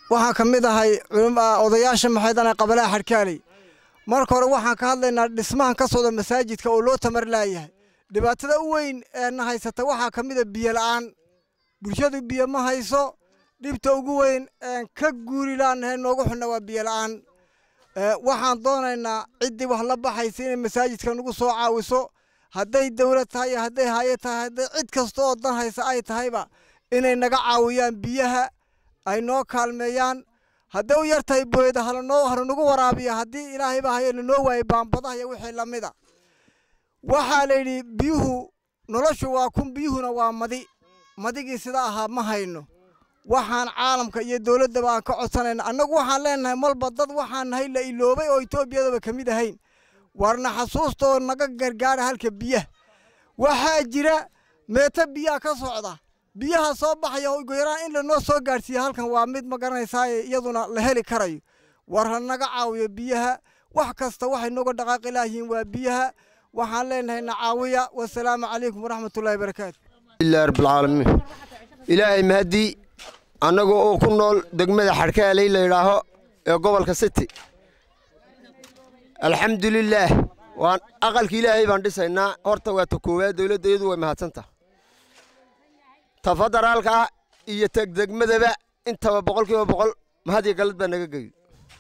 waxaan ka mid ahay odayaasha maxaydana qabalaha xadhkaaley marka hore waxaan ka hadlaynaa dhismahan ka socda masaajidka oo loo tamar laayahay dhibaatada u weyn ee na haysata waxaa ka mid a biyo la'aan bulshadu biyo ma hayso dhibta ugu weyn een ka guuri laanahay noogu xunna waa biyo la'aan waxaan doonaynaa ciddii wax la baxaysa inay masaajidka nagu soo caawiso hadday dowlad tahay iyo hadday haaye tahay hadday cid kasta oo dan haysa ay tahayba inay naga caawiyaan biyaha ay noo kaalmeeyaan hadday u yar tahay booyada halanoo halanagu waraabiya haddii ilaahayba haye lanoo waayay baambadaha iyo wixii lamida waxaa la yidhi biyuhu noloshu waa kun biyuhuna waa madi madigii sida ahaa ma hayno waxaan caalamka iyo dowladdaba aan ka codsanayna annagu waxaan leenahay malba dad waxaan nahay la iloobay oo etoobiyadaba ka mid ahayn warna xasuusta oo naga gargaara halka biyaha waxaa jira meeto biyaha ka socda biyaha soo baxaya ugu yaraan in lanoo soo gaadhsiiya halkan waa mid ma garanaysaaye iyaduna la heli karayo war ha naga caawiyo biyaha wax kasta waxay nooga dhaqaaqi laayihiin waa biyaha waxaan leenahay na caawiya wasalaamu calaykum waraxmatullahi barakaatu ilaahi rabbilcaalamiin ilaahay mahadii annaga oo ku nool degmada xadhkaaley la yidhaaho ee gobolka city alxamdulilaah waan aqalka ilaahay baan dhisaynaa horta waa ta koowaad dowladda iyadu way mahadsantaha ta federaalka iyo tegdegmadaba intaba boqolkiiba boqol mahad iyo galad baa naga geyo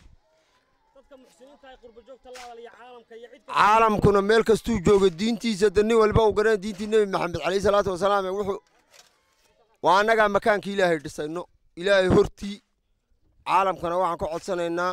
caalamkuna meel kastuu jooga diintiisa da nin walba uu garana diintii nebi maxamed calayhi salaatu wasalaam ee wuxuu waa annagaa makaankii ilaahay dhisayno ilaahay hortii caalamkana waxaan ka codsanaynaa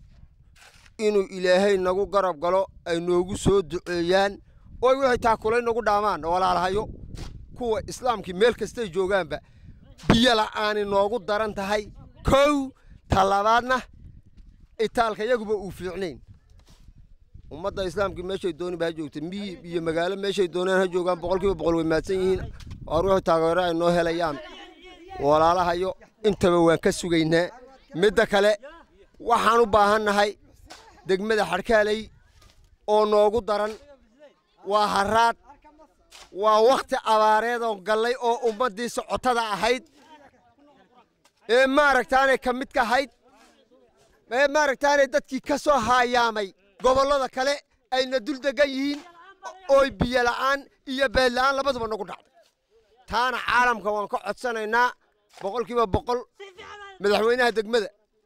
inuu ilaahay nagu garab galo ay noogu soo duceeyaan oy wixii taakulay nagu dhaamaan walaalahayo kuwa islaamkii meel kastay joogaanba biyo la'aani noogu daran tahay kow talabaadna itaalka yaguba uu fiicnayn ummadda islaamkii meeshay dooniba ha joogta miyi iyo magaalo meeshay doonaan ha joogaan boqolkiiba boqol way mahadsan yihiin oor wixii taageero ay noo helayaan walaalahayo intaba waan ka sugaynaa midda kale waxaan u baahannahay degmada xadhkaaley oo noogu daran waa haraad waa wakhti abaareed oo gallay oo ummaddii socotada ahayd ee maaragtaanay ka mid ka ahayd ee maaragtaanay dadkii ka soo haayaamay gobollada kale ayna dul degan yihiin ooy biyo la'aan iyo beed la'aan labaduba nagu dhacday taana caalamka waan ka codsanaynaa boqolkiiba boqol madaxweynaha degmada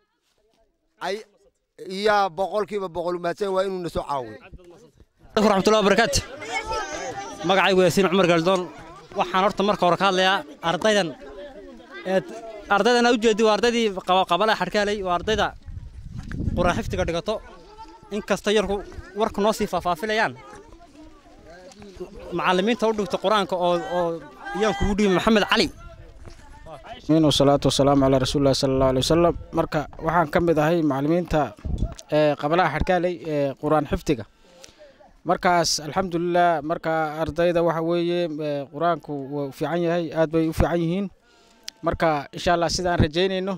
ay iyaa boqolkiiba boqol mahadsan waa inuu na soo caawiyo raxmatullahi wabarakaatu magacaygu yaasiin cumar galdoon waxaan horta marka hore ka hadlayaa ardaydan ardaydan u jeedi waa ardaydii qabalaha xadhkaaley waa ardayda quraan xifdiga dhigato inkasta yarku warku noo sii faahfaafilayaan macallimiinta u dhigta qur-aanka oo oo iyaan kugu dhibi maxamed cali wasalaatu wasalaamu calaa rasuulillahi sala allahu alay wasalam marka waxaan ka mid ahay macallimiinta ee qabalaha xadhkaaley ee qur-aan xifdiga markaas alxamdulilah marka ardayda waxa weeye qur-aanku wuu fiican yahay aad bay u fiican yihiin marka insha allah sidaan rajaynayno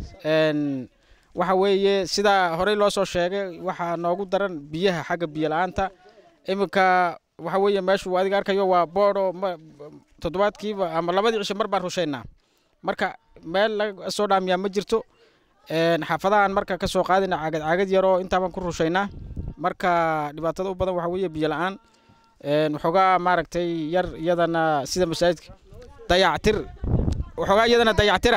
waxa weeye sidaa horey loo soo sheegay waxaa noogu daran biyaha xagga biyo la-aanta iminka waxa weeye meeshu adiga arkayo waa boodho toddobaadkiiba ama labadii cisho mar baan rushaynaa marka meel laga soo dhaamiyaa ma jirto xaafadahan marka ka soo qaadina caagad caagad yaroo intaabaan ku rushaynaa marka dhibaatada u badan waxa weeye biyo la-aan waxoogaa maaragtay yar iyadana sida masaajidka dayactir waxoogaa iyadana dayactira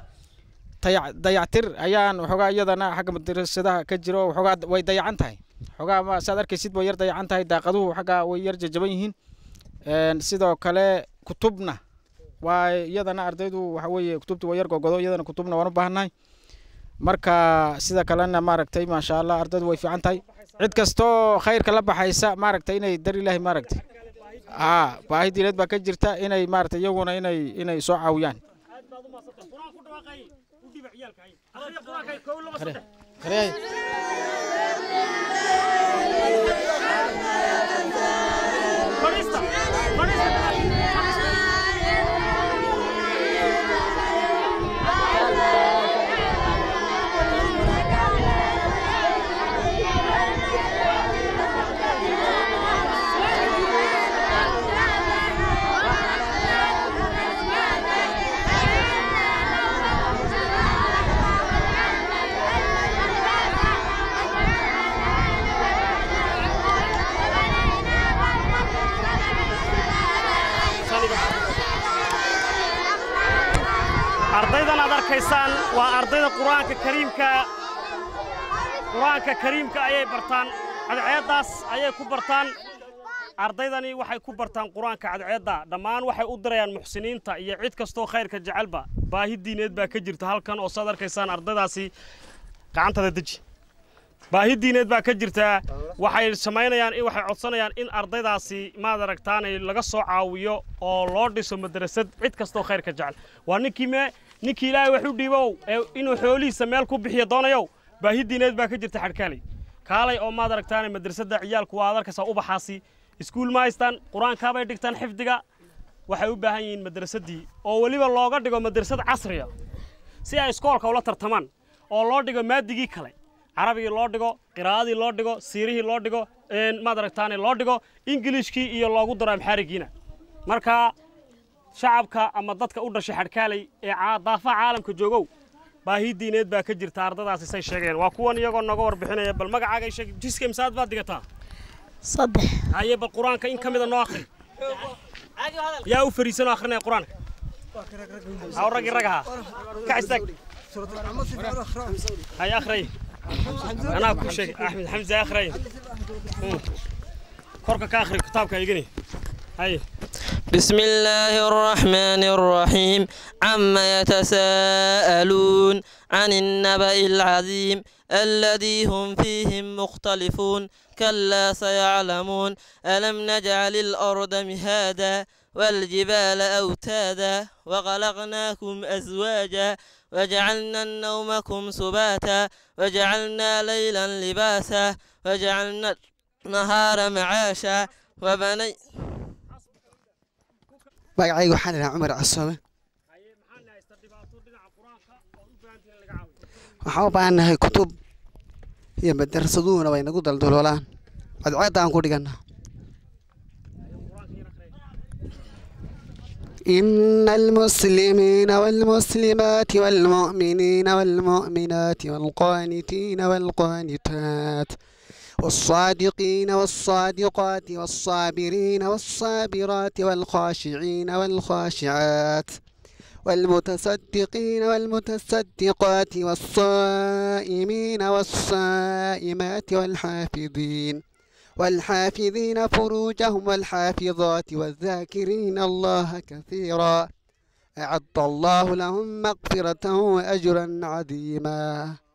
dayactir ayaan waxoogaa iyadana xagga madrasadaha ka jiro waxoogaa way dayacan tahay waxoogaa ma saad arkaysid way yar dayacan tahay daaqaduhu xaggaa way yar jajaban yihiin sidoo kale kutubna waa iyadana ardaydu waxa weeye kutubta way yar gogodo iyadana kutubna waan u baahannahay marka sida kalena maaragtay maasha allah ardaydu way fiican tahay cid kastoo khayrka la baxaysa maaragtay inay dar ilaahi maaragtay haa baahi diineed baa ka jirta inay maaragtay iyaguna inay inay soo caawiyaan Yeah. arkaysaan waa ardayda qur-aanka kariimka qur-aanka kariimka ayay bartaan cadceeddaas ayay ku bartaan ardaydani waxay ku bartaan qur-aanka cadceedda dhammaan waxay u dirayaan muxsiniinta iyo cid kastoo khayrka jecelba baahi diineed baa ka jirta halkan oo saad arkaysaan ardaydaasi gacantada deji baahi diineed baa ka jirtaa waxay samaynayaan in waxay codsanayaan in ardaydaasi maad aragtaanay laga soo caawiyo oo loo dhiso madrasad cid kastoo khayrka jecel waa ninkii mee ninkii ilaahay wax u dhiibow ee inuu xoolihiisa meel ku bixiyo doonayow baahi diineed baa ka jirta xadhkaalay kaalay oo maad aragtaanay madrasadda ciyaalku waa ad arkaysaa ubaxaasi iskuul ma haystaan qur-aankaabay dhigtaan xifdiga waxay u baahan yihiin madrasaddii oo weliba looga dhigo madrasad casriya si ay iskoolka ula tartamaan oo loo dhigo maadigii kale carabigii loo dhigo qiraa'adii loo dhigo siirihii loo dhigo maad aragtaane loo dhigo ingiliishkii iyo loogu daro amxaarigiina marka shacabka ama dadka u dhashay xadhkaalay ee daafaha caalamka joogow baahi diineed baa ka jirta ardadaasi say sheegeen waa kuwan iyagoo nooga warbixinaya bal magacaaga sheeg jiska imsaad baad digataa saddex haye bal qur-aanka in ka mida noo akhri yaa u fariisanoo akhrinaya qur-aanka aw raggi rag ahaa kac istaag haye akhray anaa ku sheeg axmed xamse akhray korka ka akhri kitaabka igani haye بسم الله الرحمن الرحيم عما يتساءلون عن النبأ العظيم الذي هم فيه مختلفون كلا سيعلمون ألم نجعل الأرض مهادا والجبال أوتادا وخلقناكم أزواجا وجعلنا نومكم سباتا وجعلنا ليلا لباسا وجعلنا النهار معاشا وبني magacayga waxaan idhahaa cumar casoome waxaan u baahannahay kutub iyo madarasaduhuna way nagu daldaloolaan cadceedda aan ku dhigannaa إن المسلمين والمسلمات والمؤمنين والمؤمنات والقانتين والقانتات والصادقين والصادقات والصابرين والصابرات والخاشعين والخاشعات والمتصدقين والمتصدقات والصائمين والصائمات والحافظين والحافظين فروجهم والحافظات والذاكرين الله كثيرا أعد الله لهم مغفرة وأجرا عظيما